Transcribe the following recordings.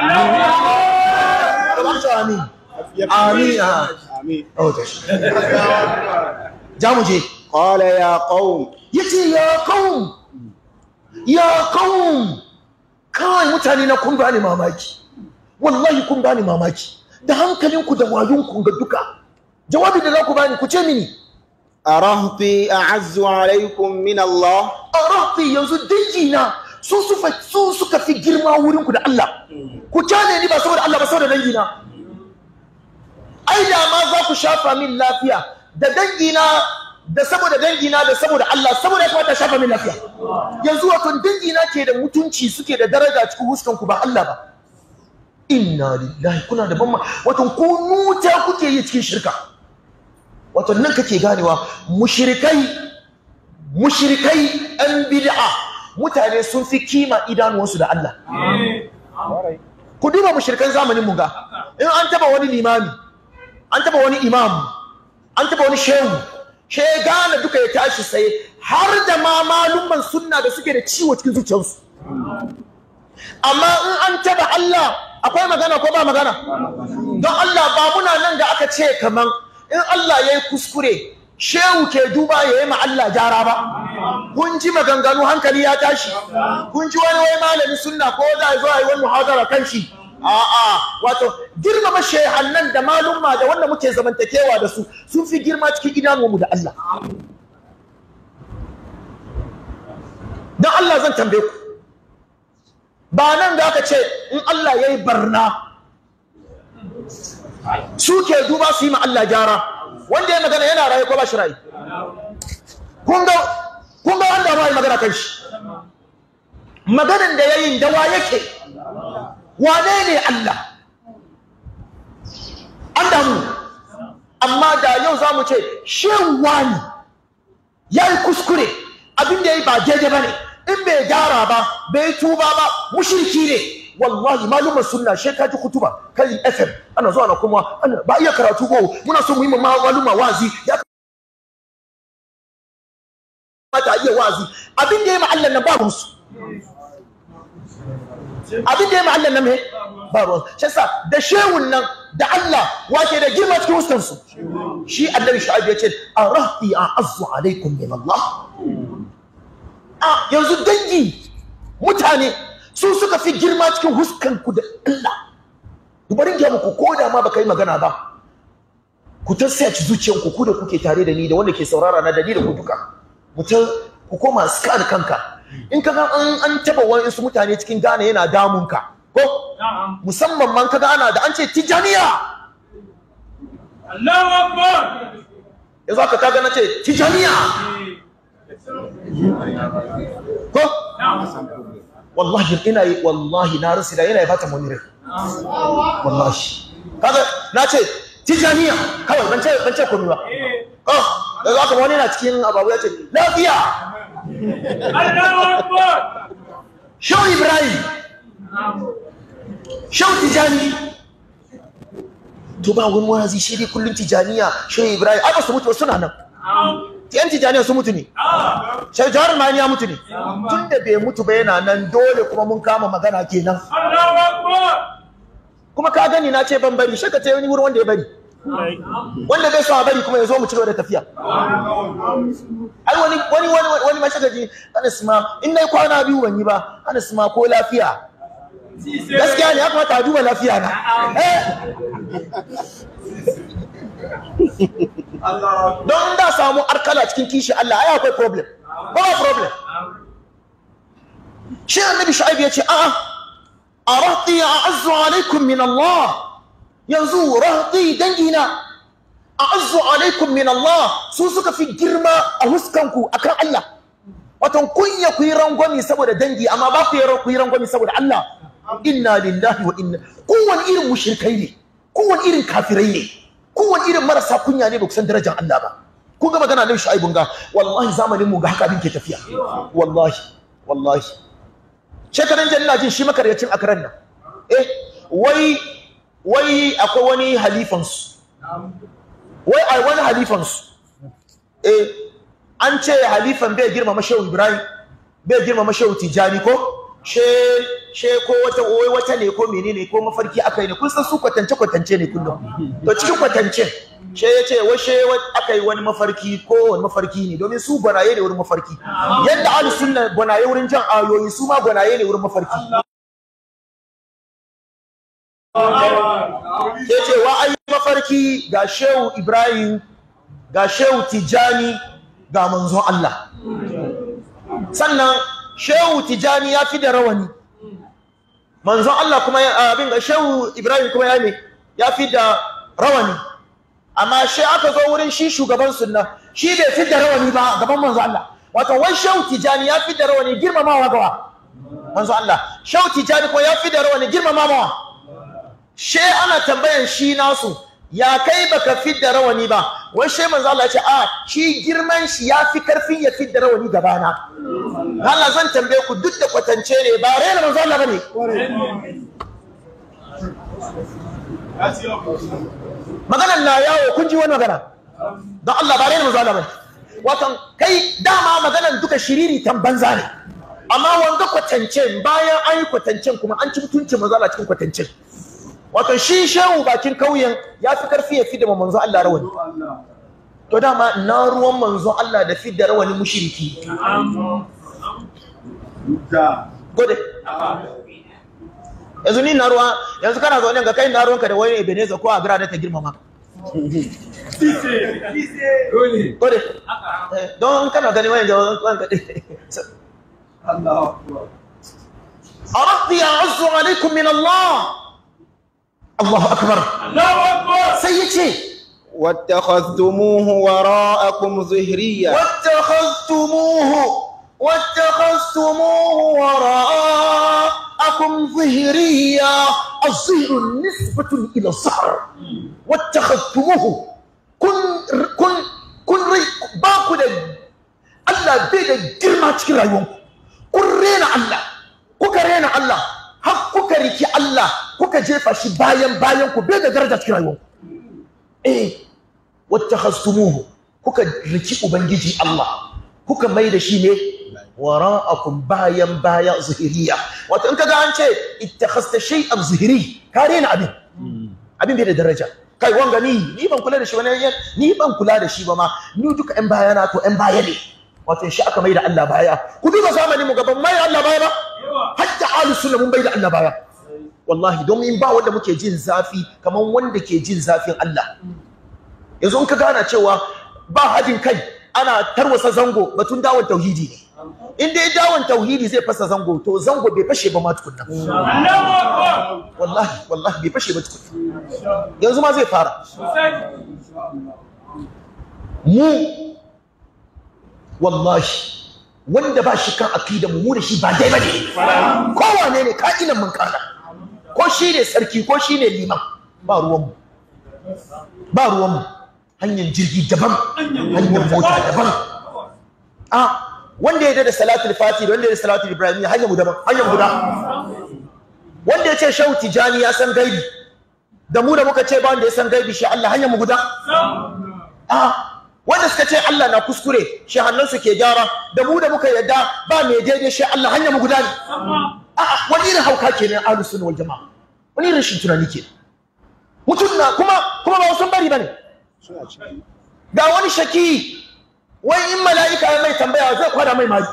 kamar ta amin amin Amin. oh to ja mu je Qala ya qaum yace ya qaum ya qaum kai mutane na kun bani mamaki wallahi kun bani mamaki da hankalinku da wayonku ga duka jawabi da za ku bani ku ce mini arahti a'azzu alaykum min Allah arafi yanzu dangina su sufa su suka fi girma wurin ku da Allah ku kyale ni ba saboda Allah ba saboda dangina ai da ma za ku shafa min lafiya da dangina da saboda dangina da saboda Allah saboda ya kamata shafa min lafiya yanzu wato dangina ke da mutunci suke da daraja cikin huskan ku ba Allah ba inna lillahi kuna da ban wato ku nuta kuke yi cikin shirka wato nan kake ganewa mushrikai mushrikai an bid'a mutane sun fi kima idanuwansu da Allah ku duba mushrikan zamanin mu ga in an taba wani limami an taba wani imam an taba wani shehu she gane duka ya tashi sai har da ma malumman sunna da suke da ciwo cikin zuciyarsu amma in an taba Allah akwai magana ko ba magana don Allah ba muna nan da aka ce kaman in Allah ya yi kuskure shehu ke duba ya yi ma Allah gyara ba kun ji maganganu hankali ya tashi kun ji wani wai malami sunna ko za a zo a yi wani muhadara kan shi a'a wato girmama shehannan da malumma da wanda muke zamantakewa da su sun fi girma cikin idanuwanmu da Allah don Allah zan tambaye ku ba nan da aka ce in Allah ya yi barna su ke duba su yi ma Allah gyara wanda ya magana yana raye ko ba shi raye kun ga kun ga wanda ba yi magana kan shi maganan da yayin dawa yake wane ne Allah an damu amma da yau za mu ce shin wani ya yi kuskure abin da ya yi ba daidai ba ne in bai gyara ba bai tuba ba mushirki ne wallahi malumar sunna she ka ji kutuba kai fm ana zuwa na kuma ana ba iya karatu ko muna so mu yi ma maluma wazi ya mata iya wazi abin da ya ma'allan nan ba musu abin da ya ma'allan nan me ba ruwan shi yasa da shehun nan da Allah wake da girma cikin huskan su shi annabi shu'aib ya ce arahti a'azzu alaikum min Allah a yanzu dangi mutane su suka fi girma cikin huskan ku da Allah dubarin ga muku ko da ma baka yi magana ba ku ta sace zuciyanku ku da kuke tare da ni da wanda ke saurara na da ni da ku duka ku ta ku koma scan kanka in kaga an an taba wani su mutane cikin Ghana yana damun ka ko musamman man kaga ana da an ce tijaniya Allahu Akbar yanzu aka kaga na ce tijaniya ko wallahi ina yi wallahi na rasu da yana bata mun rai wallahi kaga na ce tijaniya kawai ban ce ban ce komai ba oh da zaka wani na cikin ababu ya ce lafiya Allahu Akbar Shehu Ibrahim Shehu Tijani to ba wani wazi shi dai kullum Tijaniya Shehu Ibrahim ai ba su mutu ba suna nan yan Tijaniya su mutu ne Shehu Jawar Mani ya mutu ne tun da bai mutu ba yana nan dole kuma mun kama magana kenan Allahu Akbar kuma ka gani na ce ban bari shi ka ce wani wurin wanda ya bari wanda bai so a bari kuma ya zo mu ci gaba da tafiya ai wani wani wani wani mashagaji Anas ma in nayi kwana biyu ban yi ba Anas ma ko lafiya gaskiya ne ya kamata a duba lafiya na eh don da samu arkala cikin kishi Allah ai akwai problem ba problem shi annabi shu'aib ya ce a'a arahti a'azzu alaikum min Allah yanzu rahti dangina a'azzu alaikum min Allah su suka fi girma a huskanku akan Allah wato kunya ku yi rangwami saboda dangi amma ba ku yi ku yi rangwami saboda Allah inna lillahi wa inna kowane irin mushrikai ne kowane irin kafirai ne kowane irin marasa kunya ne ba ku san darajar Allah ba kun ga magana nan shu'aibun ga wallahi zamanin mu ga haka abin ke tafiya wallahi wallahi shekaran jan ina jin shi makaryacin akaran nan eh wai wai akwai wani halifansu wai ai wani halifansu eh an ce halifan bai girmama shehu ibrahim bai girmama shehu tijani ko she she ko wata wai wata ne ko menene ko mafarki aka yi ne kun san su kwatance kwatance ne kullum to cikin kwatance she ya ce washe aka yi wani mafarki ko wani mafarki ne domin su gwanaye ne wurin mafarki yadda ahlus sunna gwanaye wurin jan ayoyi su ma gwanaye ne wurin mafarki ya ce wa ayi mafarki ga shehu ibrahim ga shehu tijani ga manzon Allah sannan shehu tijani ya fi da rawani manzon Allah kuma ya- abin ga shehu ibrahim kuma ya ne ya fi da rawani amma shi aka zo wurin shi shugaban sunna shi bai fi da rawani ba gaban manzon Allah wato wai shehu tijani ya fi da rawani girmamawa gawa manzon Allah shehu tijani kuma ya fi da rawani girmamawa she ana tambayan shi nasu ya kai baka fidda rawani ba wai she manzo Allah ya ce a shi girman shi ya fi karfin ya fidda rawani gabana Allah zan tambaye ku duk da kwatance ne ba rena manzo Allah bane maganan na yawo kun ji wani magana don Allah ba rena manzo Allah bane watan kai dama maganan duka shiriri tan banza ne amma wanda kwatancen bayan an yi kwatancen kuma an ci mutuncin manzo Allah cikin kwatancen wato shi shehu bakin kauyen ya fi karfi ya fidda manzo Allah rawani to dama na ruwan manzo Allah da fidda rawani mushriki gode yanzu ni na ruwa yanzu kana zaune ga kai na ruwanka da wani Ebenezer ko Agra da ta girmama gode Eh, don kana gani wani da wani أردت أعز عليكم من الله الله أكبر الله أكبر سيدي واتخذتموه وراءكم ظهريا واتخذتموه واتخذتموه وراءكم ظهريا الظهر نسبة إلى الظهر واتخذتموه كن كن كن ري باكو da Allah bai da girma cikin rayuwanku kun rena Allah kuka rena Allah har kuka riki Allah kuka jefa shi bayan bayan ku bai da daraja cikin rayuwanku eh wattakhastumuhu kuka riki ubangiji Allah kuka mai da shi ne wara'akum bayan baya zuhiriya wato in kaga an ce ittakhasta shay'an zuhiri ka rena abin abin bai da daraja kai wanga ni ni ban kula da shi wani ni ban kula da shi ba ma ni duka yan baya na to yan baya ne wato shi aka mai da Allah baya ku duba zamanin mu gaban mai Allah baya ba hatta ahlus sunna mun bai da Allah baya wallahi domin ba wanda muke jin zafi kamar wanda ke jin zafin Allah yanzu in ka gana cewa ba hadin kai ana tarwasa zango batun dawon tauhidi ne in dai dawon tauhidi zai fasa zango to zango bai fashe ba ma tukunna الله أكبر wallahi wallahi bai fashe ba tukunna yanzu ma zai fara mu wallahi wanda ba shi kan akida mu mu da shi ba dai bane kowane ne ka'inan mun kana ko shi ne sarki ko shi ne liman ba ruwan mu ba ruwan mu hanyar jirgi daban hanyar mota daban a wanda ya da salatul fati da wanda ya da salatul ibrahim hanyar mu daban hanyar mu guda wanda ya ce shehu tijani ya san gaibi da mu da muka ce ba wanda ya san gaibi shi Allah hanyar mu guda a wanda suka ce Allah na kuskure shi hannunsu ke gyara da mu da muka yadda ba mai daidai shi Allah hanyar mu guda ne a'a wani irin hauka ke ne ahlus sunna wal jamaa wani irin shin tunani ke mutum na kuma kuma ba sun bari bane ga wani shaki wai in mala'ika ya mai tambaya zai kwada mai mali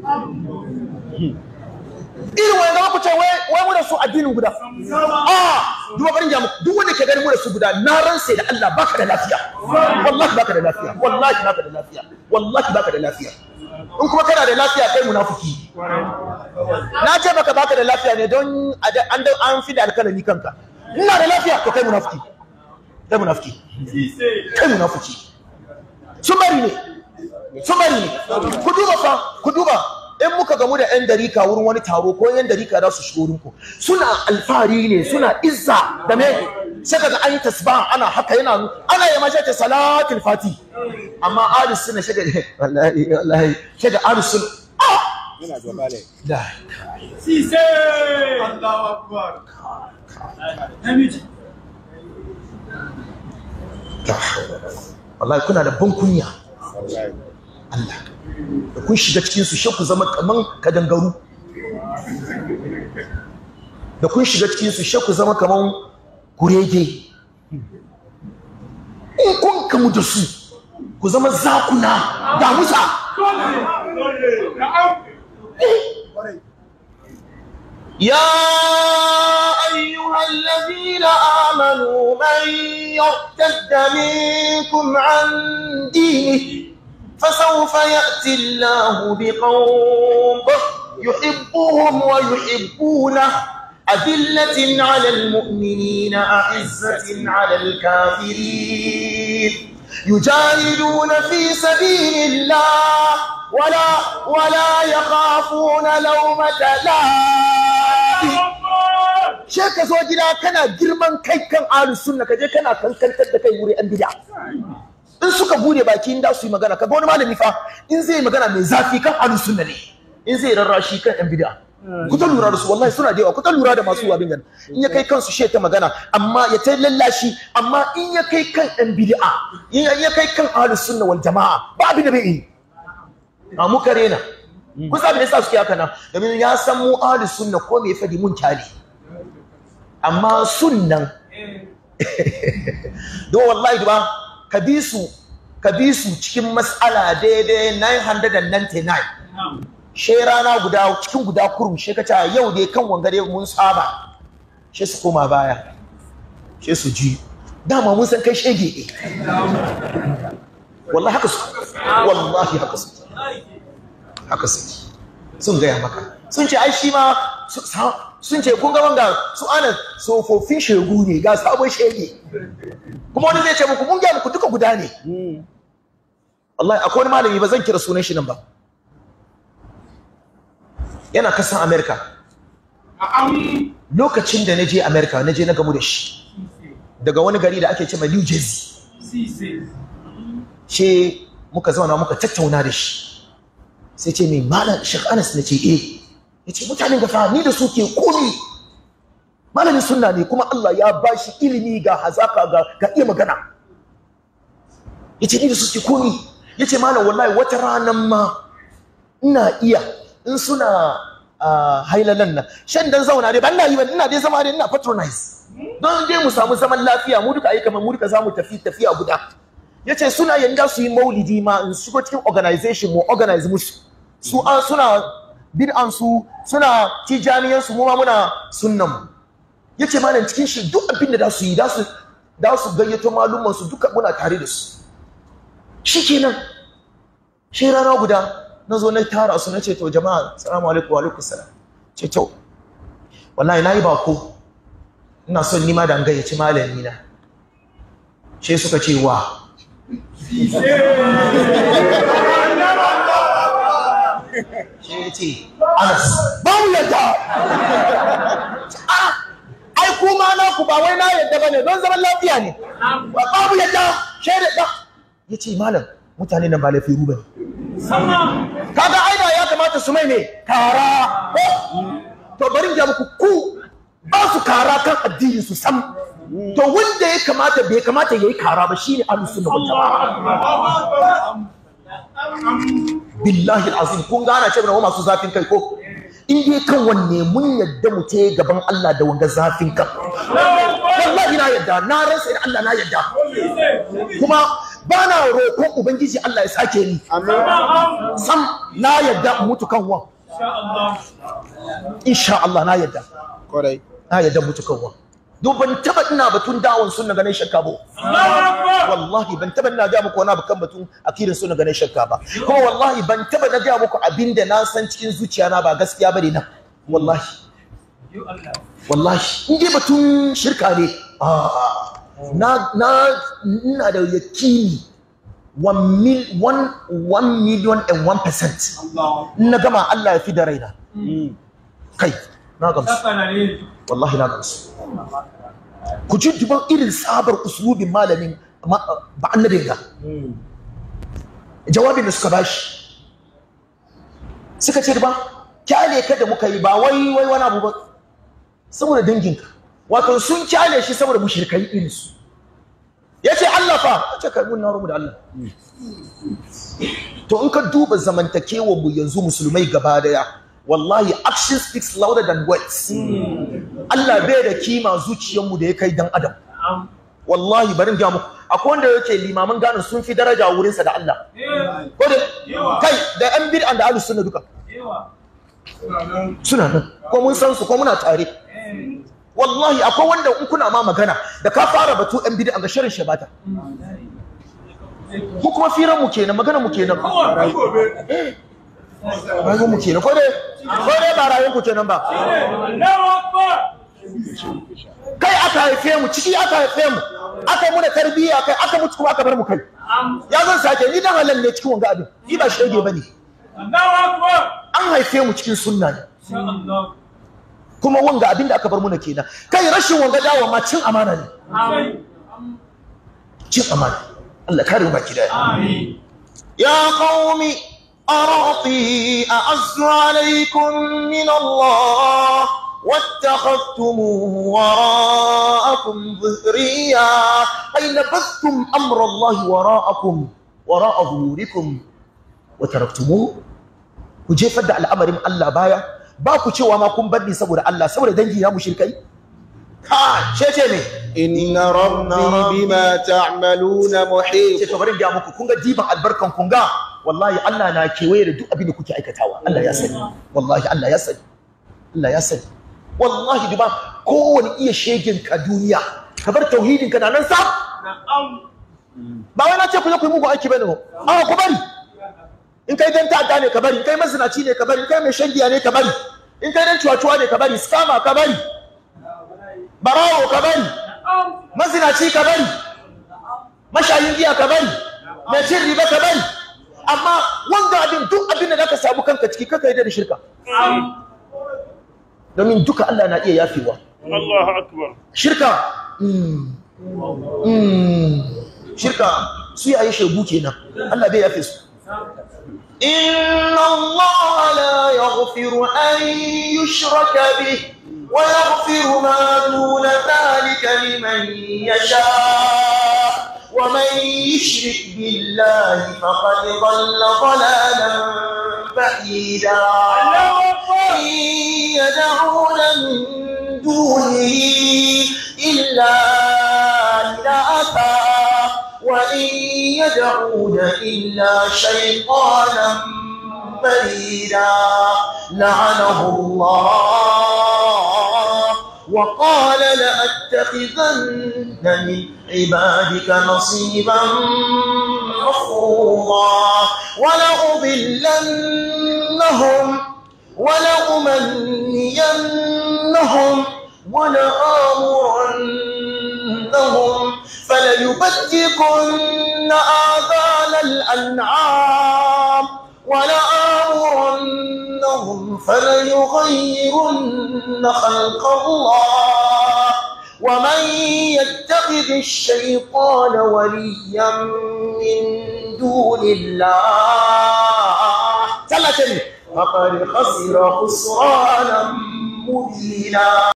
irin wani zama ku ce wai wai mu da su addinin guda a duba barin jamu duk wanda ke ganin mu da su guda na ransa da Allah baka da lafiya wallahi baka da lafiya wallahi baka da lafiya wallahi baka da lafiya in kuma kana da lafiya kai munafiki na ce baka baka da lafiya ne don an an fi da alkalami kanka ina da lafiya to kai munafiki kai munafiki kai munafiki sun bari ne sun bari ne ku duba fa ku duba in muka gamu da yan darika wurin wani taro ko yan darika za su shigo wurinku suna alfahari ne suna izza da me sai kaga an yi tasbih ana haka yana ana yi mace ta salatul fati amma ahlus sunna shaga wallahi wallahi shaga ahlus sunna Yana gaba ne. da Sise. Allahu Akbar. Namiji. wallahi kuna da ban kunya Wallahi. Allah da kun shiga cikin su shi ku zama kaman kadangaru da kun shiga cikin su ku zama kaman kurege in kun kamu da su ku zama zakuna da musa يا أيها الذين آمنوا من يرتد منكم عن دينه فسوف يأتي الله بقوم يحبهم ويحبونه أذلة على المؤمنين أعزة على الكافرين يجاهدون في سبيل الله ولا ولا يخافون لومة لائم she ka zo gida kana girman kai kan ahlus sunna ka je kana kankantar da kai wuri an bid'a in suka bude baki in da su yi magana kaga wani malami fa in zai yi magana mai zafi kan ahlus sunna ne in zai rarrashi kan yan bid'a ku ta lura da su wallahi suna da yawa ku ta lura da masu wabin gani in ya kai kansu she ta magana amma ya ta lallashi amma in ya kai kan yan bid'a in ya kai kan ahlus sunna wal jama'a ba abin da bai yi a muka rena kusa abin da yasa suke haka nan domin ya san mu ahlus sunna ko me fadi mun kyale amma sunnan don wallahi ba ka bi su ka bi su cikin mas'ala daidai 999 she rana guda cikin guda kurum she ka ce yau dai kan wangare mun saba she su koma baya she su ji dama mun san kai shege ne wallahi haka su wallahi haka su haka su sun gaya maka sun ce ai shi ma sun ce kun ga wanga su ana tsofaffin shegu ne ga sabon shege kuma wani zai ce muku mun gaya muku duka guda ne wallahi akwai wani malami ba zan kira sunan shi nan ba yana kasan america lokacin da na je america na je na gamu da shi daga wani gari da ake ce new jersey ce muka zauna muka tattauna da shi sai ce mai malam shek anas na ce eh ya ce mutanen gafa ni da su ke komi malamin sunna ne kuma allah ya ba shi ilimi ga hazaka ga iya magana ya ce ni da su ke komi ya ce malam wallahi wata ranar ma ina iya in suna hailalan nan shan dan zauna dai ban na yi ba ina dai zama dai ina patronize don dai mu samu zaman lafiya mu duka ayi kamar mu duka za mu tafi tafiya guda ya ce suna yanda su yi maulidi ma in shigo cikin organization mu organize musu su an suna bid'an su suna tijaniyan su mu ma muna sunnan mu ya ce malam cikin shi duk abin da za su yi da su da su gayyato malumman su duka muna tare da su shikenan shi rana guda na zo na tara su na ce to jama'a salamu alaikum wa alaikum salam ce to wallahi na yi bako ina son nima da gayyaci malami na she suka ce wa she ya ce anas ba mu yadda ai kuma na ku ba wai na yadda ba ne don zaman lafiya ne ba mu yadda she da ya ce malam mutane nan ba lafiya ruba ne kaga aida ya kamata su mai ne kara ko to bari in ga muku ku ba su kara kan addini su sam to wanda ya kamata bai kamata yayi kara ba shine ahlus sunna wal jamaa billahi alazim kun gana ce na masu zafin kai ko in dai kan wanne mun yadda mu te gaban Allah da wanga zafin kan wallahi na yadda na ransa da Allah na yadda kuma ba na roƙon ubangiji Allah ya sake ni sam na yadda in mutu kan wan insha Allah na yadda Kwarai. na yadda mutu kan wan don ban taba ina batun dawon sunna ganin shakka ba wallahi ban taba ina ga muku wani abu kan batun akirin sunna ganin shakka ba kuma wallahi ban taba na ga muku abinda na san cikin zuciya na ba gaskiya bane nan wallahi wallahi in dai batun shirka ne ah na na ina da yakini 1 mil 1 million and 1 percent na gama Allah ya fi da raina kai na gamsu wallahi na gamsu ku ji duban irin sabar uslubin malamin ba annabin ga jawabin da suka bashi suka ce ba kyale ka da muka yi ba wai wai wani abu ba saboda danginka wato sun kyale shi saboda mushrikai irin su yace Allah fa ce kai mun na rubu da Allah to in ka duba zamantakewar mu yanzu musulmai gaba daya wallahi action speaks louder than words Allah bai da kima zuciyarmu da ya kai dan adam wallahi bari in ga muku akwai wanda yake limaman ganin sun fi daraja wurinsa da Allah ko da kai da yan bid'an da ahlus sunna duka suna nan ko mun san su ko muna tare wallahi akwai wanda in kuna ma magana da ka fara batu yan bid'an ga shirin shabata ko kuma firan mu kenan magana mu kenan rayuwar mu kenan ko dai ko dai ba rayuwar ku kenan ba Allahu Akbar. kai aka haife mu ciki aka haife mu aka yi muna tarbiyya kai aka mutu kuma aka bar mu kai ya zan sake ni dan halal ne cikin wanga abin ni ba shege bane Allahu Akbar. an haife mu cikin sunna ne Insha Allah. kuma wanga abin da aka bar muna kenan kai rashin wanga dawo ma cin amana ne Amin. cin amana Allah kare mu baki daya Amin. يا قوم أرهطي أعز عليكم من الله واتخذتموه وراءكم ظهريا أي نبذتم أمر الله وراءكم وراء ظهوركم وتركتموه كجيفة دع الأمر من الله بايا باكو cewa ma kun bar ni saboda Allah saboda dangi na mushrikai ka ce ce ne إن ربي بما تعملون ce محيط to bari in ga muku kun ga diban albarkan kun ga wallahi Allah na kewaye da duk abin da kuke aikatawa Allah ya sani wallahi Allah ya sani Allah ya sani wallahi duba kowane iya shegin ka duniya ka bar tauhidin ka na nan sa Na'am. ba wai na ce ku je ku yi mugu aiki bane ba a ku bari in kai dan ta'adda ne ka bari in kai mazinaci ne ka bari in kai mai shan giya ne ka bari in kai dan cuwa-cuwa ne ka bari scammer ka bari barawo ka bari mazinaci ka bari mashayin giya ka bari mai cin riba ka bari amma wanga abin duk abin da zaka samu kanka ciki kaka yi da shirka domin duka Allah na iya yafewa Allahu Akbar. shirka mm, mm, shirka su yayi shegu kenan Allah bai yafe su inna Allah la yaghfiru an yushraka bih wa yaghfiru ma duna dhalika liman yasha wa man yushrik billahi faqad dhalla dhalalan ba'ida Allahu Akbar. يدعون من دونه إلا إناثا وإن يدعون إلا شيطانا مريدا لعنه الله وقال لأتخذن من عبادك نصيبا مفروضا ولأضلنهم ولأمنينهم ولآمرنهم فليبتكن آذان الأنعام ولآمرنهم فليغيرن خلق الله ومن يتخذ الشيطان وليا من دون الله ثلاثة فقد خسر خسرانا مبينا